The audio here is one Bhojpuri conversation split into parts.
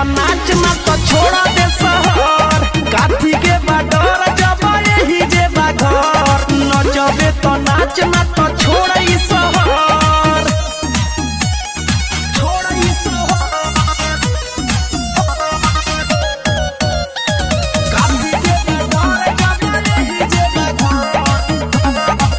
नाच ना तो छोड़ा दे शहर काथी के बाडर जब यही जे बा घर नचबे तो नाच ना तो छोड़ा ई शहर छोड़ा ई शहर काथी के बाडर जब यही जे बा घर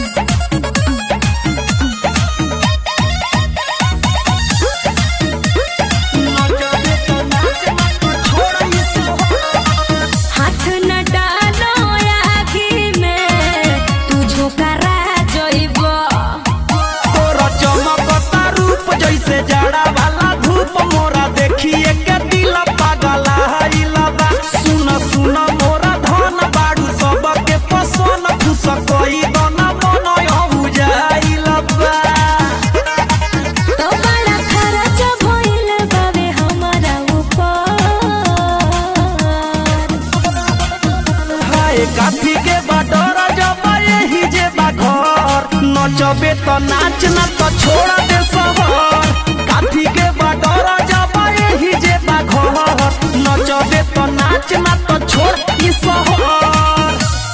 नचबे तो नाच ना तो छोड़ा ई शहर हाथ न डालो आखी में तू झोकरा जइबो तोरा चमकता रूप जैसे जाड़ा वाला धूप मोरा देखिए के दिल पागल हाइला बा सुन सुन मोरा धन बाड़ू सबके पसंद खुश कोई दना मन हो जाइला बा तो बड़ा खर्च भइल बावे हमारा ऊपर हाय काफी के बडर जब यही जे बा घर नचबे तो नाच ना तो छोड़ा दे शहर काफी के बडर जब यही जे बा घर नचबे तो नाच ना तो छोड़ ई शहर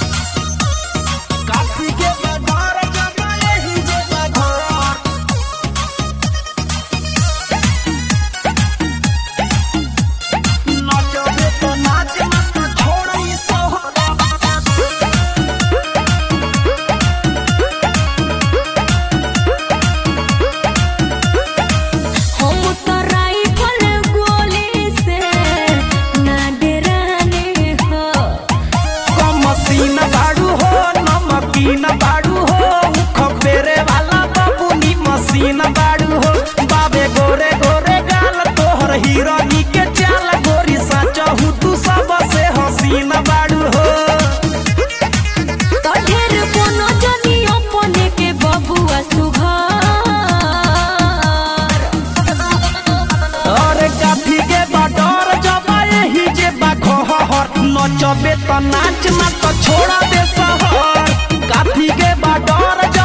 काफी के बडर जब यही जे बा घर नचबे तो नाच ना तो छोड़ ई शहर हम तो राइफल गोली से ना डराने हो कमसीन बाड़ू हो नमकीन बाड़ू हो उख फेरे वाला बबुनी मसीन बाड़ू हो बाबे गोरे गोरे गाल तोहर हिरोनी के चाल गोरी सचहू तू सबसे हसीन बाड़ू हो तो ढेर कोनो जनी अपने के बबुआ सुघर अरे काफी के बडर जबा यही जे बाघर नचबे तो नाच ना तो छोड़ा दे शहर काफी के बडर जब